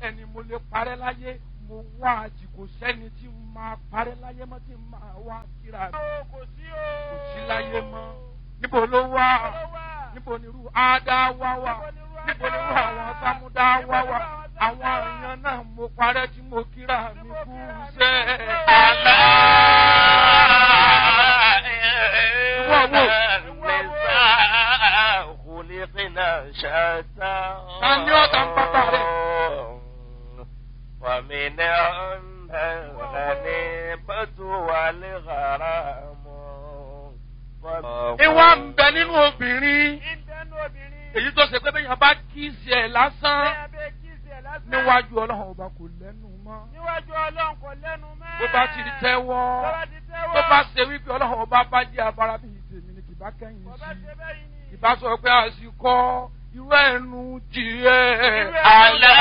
ẹni mo lè parẹ́ láyé mo wá àjì kò sẹ́ni tí n máa parẹ́ láyé mọ́ tí n máa wá kíra mi kò sí o. kò sí láyé mọ́ níbo ló wà níbo ni irú ádá wá wà níbo ni irú àwọn sámúdá wá wà àwọn èèyàn náà mo parẹ́ tí mo kíra mi kú sẹ́ ألا Whoa, whoa. إن النساء خلقنا شتى Tani ó ta ń pápá rẹ̀? ومنهن الغنيمة والغرام ìwà ń bẹ nínú obìnrin ìbẹ́nu obìnrin. èyí tó ṣe pé bẹ́ẹ̀ yẹn bá kíìsì ẹ̀ lásán bẹ́ẹ̀ bẹ́ẹ̀ kí sí ẹ̀ lásán. níwájú ọlọ́run ọba kò lẹ́nu mọ́ níwájú ọlọ́run kò lẹ́nu mọ́. bó bá ti tẹ́wọ́ Tó bá ti tẹ́wọ́. tó bá ṣe wípé ọlọ́run ọba bá jẹ́ abara bíi tèmi ni kì bá kẹ́yìn Bó bá sí ṣe bẹ́yìn ni. kì bá sọ pé àsìkò irú ẹnu jìrẹ́ ألا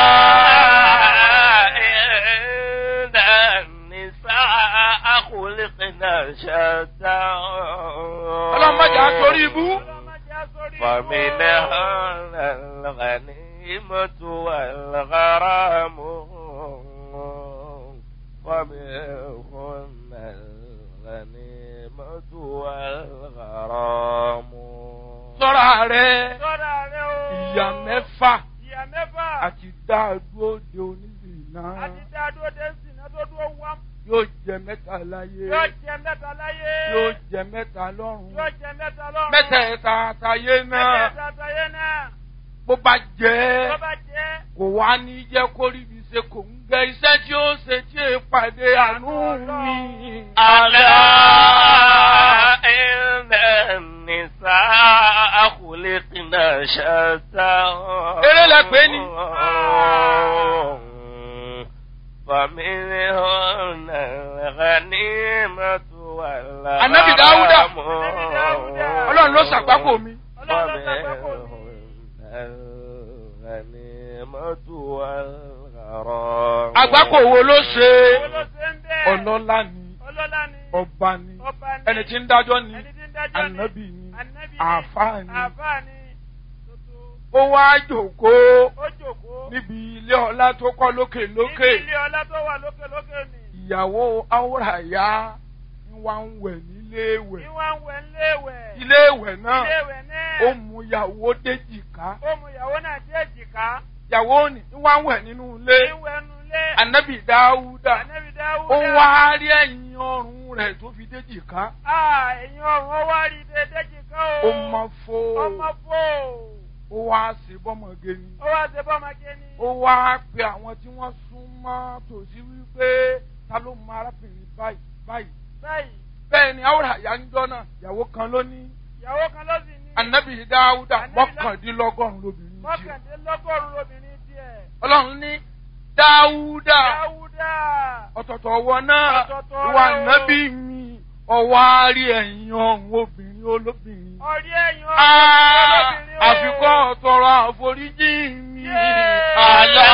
إن النساء خلقنا شتى ọlọ́run má jà á torí ibú Ọlọ́run má jẹ́ sórí. فمنهن الغنيمة والغرام ومنهن الغنيمة والغرام sọ́ra rẹ̀ Sọ́ra rẹ o. ìyá mẹ́fà Ìyá mẹ́fà. àti dáadúró de onílìnà Àti dáadó dé sínú tó dúró wá. yóò jẹ mẹ́ta láyé Yóò jẹ mẹ́ta láyé. yóò jẹ mẹ́ta lọ́run Yóò jẹ mẹ́ta lọ́run. mẹ́tẹ̀ẹ̀ta àtàyé náà Mẹ́tẹ̀ẹ̀ta àtàyé náà. bó bá jẹ́ Tó bá jẹ́. kò wá ní jẹ́ kó rí ibi ṣe kò ń gẹ iṣẹ́ tí ó ṣe tí è pàdé àánú mi. ألا إن النساء خلقنا شتى Eré lẹ pè ní. فمنهن الغنيمة والغرام Ànábì Dáúdà. Ànábì Dáúdà. ọlọ́run ló ṣàgbákò mi. Ọlọ́run ló ṣàgbákò mi. الغنيمة والغرام àgbákò wo ló ṣe Owó ló ṣe ń bẹ́ẹ̀. ọlọ́lá ni Ọlọ́lá ni. ọba ni Ọba ni. ẹni tí ń dájọ́ ni Ẹni tí ń dájọ́ ni. ànábì ni Ànábì ni. àáfàá ni Àfáà ni. Tuntun. ó wá jòkóó Ó jòkó. níbi ilé ọlá tó kọ́ lókè lókè Níbi ilé ọlá tó wà lókè lókè ni. ìyàwó áwòràyá ń wá ń wẹ̀ nílé ìwẹ̀ Ìwà ń wẹ̀ ńléèwẹ̀. ilé ìwẹ̀ náà Iléèwẹ̀ náà. ó mú ìyàwó déjìká Ó mú ìyàwó náà dé èjìká. ìyàwó ni ń wá ń wẹ̀ nínú ilé Ìwẹ̀ nulẹ̀. ànábì dáúdà Ànábì Dáúdà. ó wá rí ẹ̀yìn ọrùn rẹ̀ tó fi déjìká Ah, ẹ̀yin ọ̀run ó wá rí dé déjìká o. ó mọ fó Ọmọ fò. ó wá ṣe bọ́mọge ni Ó wá ṣe bọ́mọge ni. ó wá pe àwọn tí wọ́n sún mọ́ tòsí wípé ta ló mọ arábìnrin báyìí báyìí Báyìí, bẹ́ẹ̀ ni áwòràyá ń jọ́ náà ìyàwó kan ló ní ìyàwó kan ló sì ní. ànábì dáúdà Ànábì Dá- mọ́kàndínlọ́gọ́rùn-ún lóbìnrin tiẹ̀. Mọ́kàndínlọ́gọ́rùn-ún lobìnrin tiẹ̀. ọlọ́run ní dáúdà Dáúdà. ọ̀tọ̀tọ̀ ọwọ́ náà Ọ̀tọ̀ọ̀tọ̀ ìwà rẹ̀ o. nábì mi ọwọ́ àárí ẹ̀yìn ọ̀hún obìnrin olóbìnrin. Ọ̀rí ẹ̀yin ọ̀run Ah, lobìnrin o. àfikọ́ ọ̀tọ̀rọ̀ àforíjì mi. Yeah. àlá.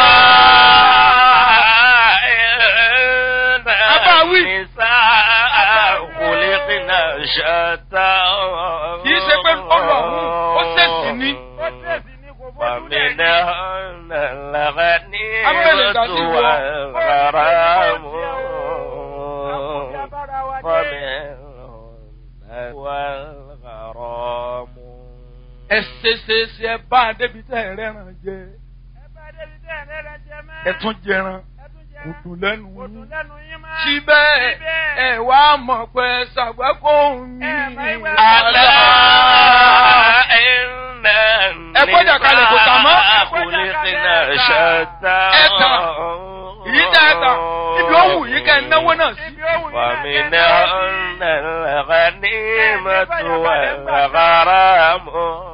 Abáwí. النساء خلقنا شتى Kìí ṣe pé ọlọ́run ó ṣèṣì ní. Ó tẹ̀sí ní kò fojú lẹ̀ ní. فمنهن الغنيمة Abẹ́lẹ̀ ìdájí wọ. والغرام Àkùnrin abára wa dé. ومنهن والغرام ẹ ṣe ṣe ṣe ẹ bá a débi tẹ́ ẹ rẹ́ràn jẹ Ẹ bá débi tẹ́ ẹ̀ lẹ́rẹ̀ jẹ mọ́. ẹ tún jẹran Ẹ tún jẹ. kò dùn lẹ́nu Kò dùn yín. lẹ́nu yín mọ́. síbẹ̀ Síbẹ̀. ẹ wá mọ̀ pé ṣàgbákò mi. Ẹ bá ìwé ألا إن Ẹ gbọ́dọ̀ kalẹ̀ kò tà mọ́. النساء خلقنا شتى Ẹ tà. Èyí tẹ́ ẹ tà ibi ó wù yín kẹ́ ẹ náwó náà sí. Ibi ó wù yín náà kẹ́ ẹ náwó sí. ومنهن الغنيمة والغرام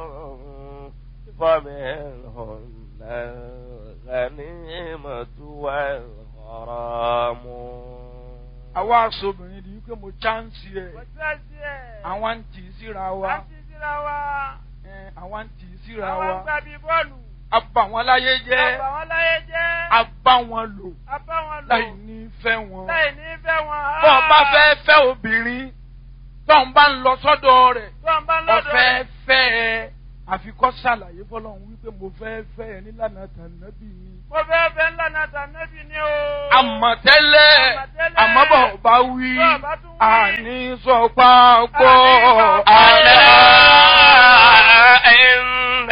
ومنهن الغنيمة والغرام àwa aṣọ́bìnrin ni wípé mo chánsì ẹ̀ Kò sẹ́sì ẹ̀. àwọn ń tì í síra wa À ń ti síra wa. ẹ̀, àwọn ń tì í síra Àwọn ń wa gbà bí bọ́ọ̀lù. a bà wọ́n láyé jẹ́ Àbà wọn láyé jẹ́. a bá wọn lò A bá wọn lò. láì ní fẹ́ wọn. Láì ní fẹ́ wọn. bọ́ ọ bá fẹ́ fẹ́ obìnrin tó ń bá ń lọ sọ́dọ̀ rẹ̀ Tó ń bá lọ́dọ̀ ọ̀fẹ́ rẹ̀. fẹ́ ẹ àfikọ́ ṣàlàyé fọlọ́run wípé mo fẹ́ fẹ́ ẹ nílànà tànàbí mi Mo fẹ́ fẹ́ ńlá náà tànẹ́bì ni o. àmọ̀tẹ́lẹ̀ Àmọ̀tẹ́lẹ̀. àmọ́bọ̀ bá wí Bọ́ bá tún wí. àní sọ pápọ̀ ألا إن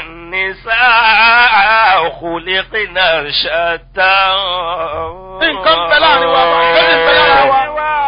النساء خلقنا شتى nǹkan bẹ láàrin wa wà lórí bẹ lára wa.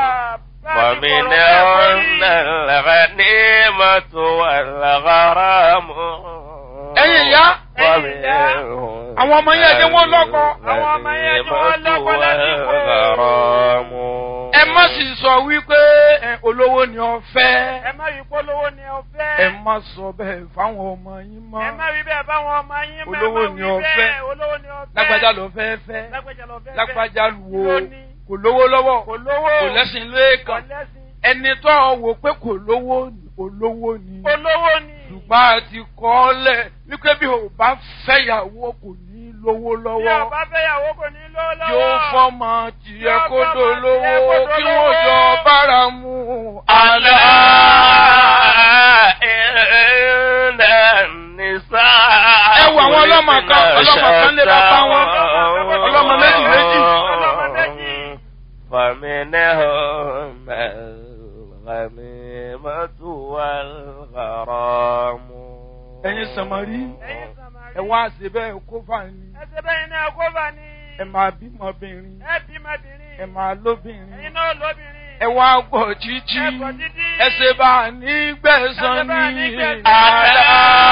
ومنهن الغنيمة والغرام ẹ̀yin ìyá ومنهن àwọn ọmọ yẹn jẹ́ wọ́n lọ́kọ. Àwọn ọmọ yẹn jẹ́ wọ́n lọ́kọ lásìkò. والغرام ẹ má sì sọ wípé ẹ, olówó ni ọ fẹ́. Ẹ má rí polówó ni ọ fẹ́. ẹ má sọ bẹ́ẹ̀ fáwọn ọmọ yín mọ́. Ẹ má rí bẹ́ẹ̀ báwọn ọmọ yín mọ́. Olówó ẹ má ni wí ọ bẹ́ẹ̀. fẹ́. Olówó ni ọ fẹ́. lágbájá ló fẹ́ fẹ́. Lágbájá lọ fẹ́. fẹ́. lágbájá wo Ló ní. kò lówó lọ́wọ́ Kò lówó. kò lẹ́sìn Kò lẹ́ẹ̀kan lẹ́sìn. ẹni tó wò pé kò lówó ni olówó ni Olówó ni. ṣùgbọ́n a ti kọ́ ọ lẹ̀ wípé bí o bá fẹ́yàwó kò ní lówó Bí lọ́wọ́ ọba fẹ́yàwó kò ní lówó lọ́wọ́. yóò fọ́mọ tìyẹ Yóò kó fọ́mọ tìyẹ dolówó kó kí dolówó. wọ́n jọ bára mu. ألا إن النساء Ẹ wo àwọn ọlọ́mọ kan- ọlọ́mọ kan lé bàbá wọn. Ọlọ́mọ méjì méjì. Ọlọ́mọ méjì. فمنهم الغنيمة والغرام ẹ̀yin sàmárì Ẹ̀yin Sàmárì. ẹ wá ṣe bẹ́ẹ̀ kó fà ní Ẹsẹ̀ bẹ́yìn náà kó bá ní. ẹ máa bímọbìnrin Ẹ bímọbìnrin. ẹ máa lóbìnrin. Ẹ̀yin náà lóbìnrin. ẹ wá gbọ́ títí Ẹ gbọ́ títí. ẹ ṣe bá a ní gbẹ̀san Ẹ ṣe bá a ní ní gbẹ̀san. ألا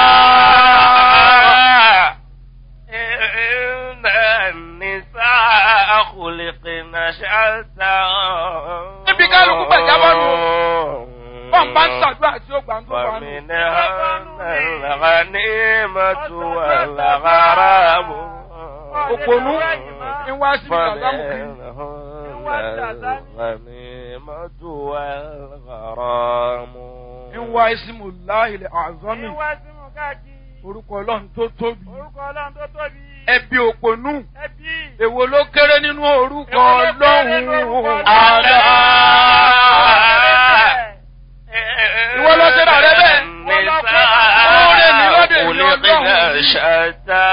àlá. إن النساء خلقن شتى Níbi kálukú gbàjábọ̀ nù. bọ́n bá ń ṣàdúrà tí ó gbà ń tó wà nù. فمنهن الغنيمة والغرام òpònú ń wá sí ìgbàlámù kiri. فمنهن الغنيمة والغرام ń wá ìsìmù láìlẹ̀ àzọ́mì Ẹ̀yin wá símù káàkiri. orúkọ ọlọ́run tó tóbi. Orúkọ Ọlọ́run tó tóbi. ẹbí òpònú Ẹbí. èwo ló kéré nínú orúkọ Èwo ló kéré nínú orúkọ ọlọ́run. Ọlọ́run? àlá. Ìwọ ló ṣe rà rẹ bẹ́ẹ̀. Oore ni lọ́dọ̀ èmi Ọlọ́run. شتى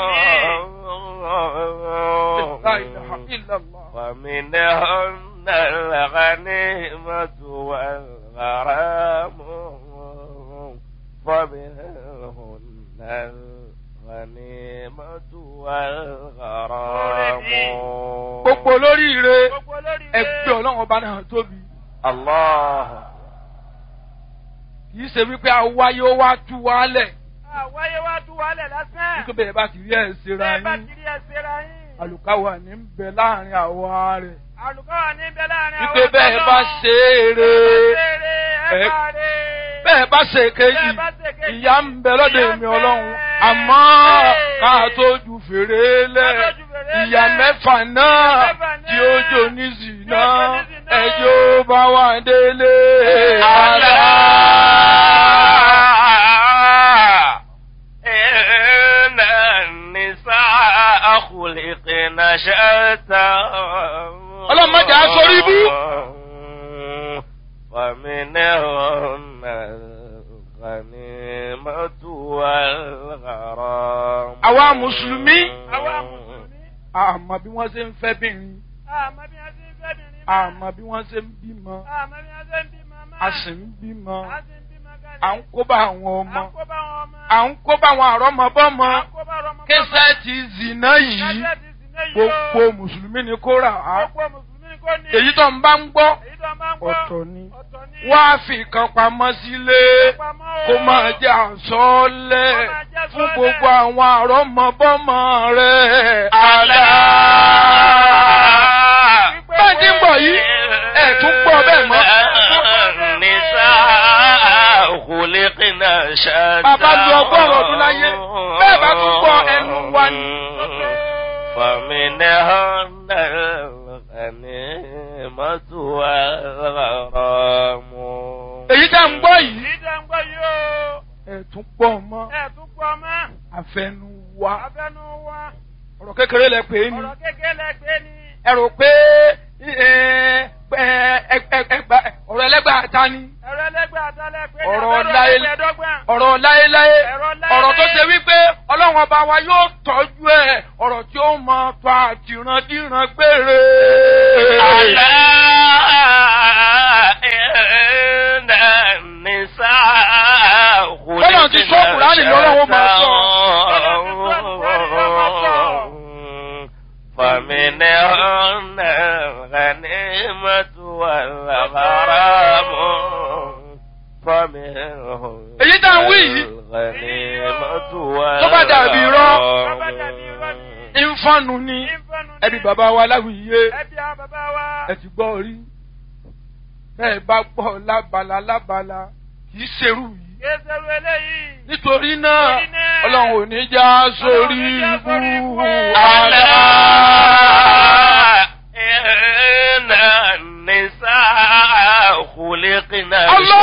La ilaha illallah. ومنهن الغنيمة والغرام ومنهن الغنيمة والغرام gbogbo olóríire Gbogbo olórí ẹgbẹ́ ọlọ́run ọba náà tóbi. الله kì í ṣe wípé awáyé ó wá tú wálẹ̀ Àwáyé wá tú wálẹ̀ lásán. nítorí bẹ́ẹ̀ bá ti rí ẹ̀ ṣera Bẹ́ẹ̀ bá yín kiri ẹsẹ̀ ra yín. àlùkáwà ní ń bẹ láàrin àwa rẹ̀ Àlùkọ́ wà ní bẹ láàrin àwọn wípé bẹ́ẹ̀ bá ṣe é re Ẹ ẹ- bá rè. bẹ́ẹ̀ bá ṣe kejì Bẹ́ẹ̀ bá ṣe kejì, ìyá ń bẹ lọ́dọ̀ ìyà ń èmi bẹ. ọlọ́run àmọ́ ká tó ju fèrè lẹ̀ Ká tó ju fèrè ìyá lẹ̀. mẹ́fà náà Ìyà mẹ́fà náà. tí ó jò ní zìnà Tí ó jò ní zìnà. ẹjọ́ bá wà délé. ألا إن النساء خلقن شتى Ọlọ́run má jẹ́ á sórí ibú. ومنهن الغنيمة والغرام Àwa Mùsùlùmí. Àwa Mùsùlùmí. àmọ́ bí wọ́n ṣe ń fẹ́ bìnrin Àmọ́ bí wọ́n ṣe ń fẹ́ bìnrin. àmọ́ bí wọ́n ṣe ń bímọ Àmọ́ bí wọ́n ṣe ń bímọ máa. a sì ń bímọ A sì ń bímọ kalẹ̀. à ń kó bá àwọn À ọmọ ń kó bá wọn ọmọ. à ń kó bá àwọn àrọ́mọbọ́mọ À ń kó bá ọmọ. késẹ́ẹ̀tì zìnà yìí Kẹ́sẹ̀ ti sì ní yìí o. gbogbo mùsùlùmí ni kó rà á Gbogbo Mùsùlùmí kò ní. èyí tó ń bá ń gbọ́ Èyí tó máa ń gbọ́. ọ̀tọ̀ ni Ọ̀tọ̀ ni. wá fi kan pamọ́ sílé Pamọ́ o. kó máa jẹ́ àsọ́ọ́lẹ̀ Kó máa jẹ́ fún àsọ́ọ́lẹ̀. gbogbo àwọn àrọ́mọbọ́mọ rẹ̀ ألا bá a ti ń bọ̀ yìí ẹ̀ tún gbọ́ bẹ́ẹ̀ mọ́. النساء خلقن شتى Bàbá lu ọgọ́rùn-ún ọdún láyé, bẹ́ẹ̀ bá tún gbọ́ ẹnu wa ni. فمنهن الغنيمة والغرام èyí tá ń gbọ́ yìí Èyí tó ń gbọ́ yìí o. ẹ̀ tún pọ̀ mọ́ Ẹ tún pọ̀ mọ́. àfẹnu wa Abẹ́nu wa. ọ̀rọ̀ kékeré lẹ pè é ní Ọ̀rọ̀ kékeré lẹ gbé ni. ẹ rò pé ẹ, ẹ, ẹ, ẹ, ẹgbà- ọ̀rọ̀ ẹlẹ́gbàá ta ni Ẹ̀rọ ẹlẹ́gbẹ́ àtàlẹ́ pé ní Ọ̀rọ̀ abẹ́rẹ́ láyé- ẹgbẹ̀ẹ́dọ́gbọ̀n. ọ̀rọ̀ láéláé Ọ̀rọ̀ láéláé. ọ̀rọ̀ tó ṣe wípé ọlọ́run ọba wa yóò tọ́jú ẹ̀ ọ̀rọ̀ tí ó máa fa àtìrandíran gbére. ألا إن النساء Bọ́lá ti sọ Kùránì lọ́rọ̀ wọn máa sọ. فمنهن الغنيمة والغرام فمنهن Èyí tá à ń wí yìí. الغنيمة Tó bá dàbí irọ́. Tó bá dàbí irọ́ ni. ìfọ̀nù ni Ìfọ̀nù ni. ẹbí bàbá wa láwùyé Ẹbí àwọn bàbá wa. ẹ ti gbọ́ rí bẹ́ẹ̀ bá gbọ́ lábala lábala kì í ṣerú yìí. Kéṣerú eléyìí. nítorí náà Nítorí náà, ọlọ́run ò ní já sórí Ọlọ́run ò ní já sórí ibú ibú. ألا àlá. إن النساء خلقنا الله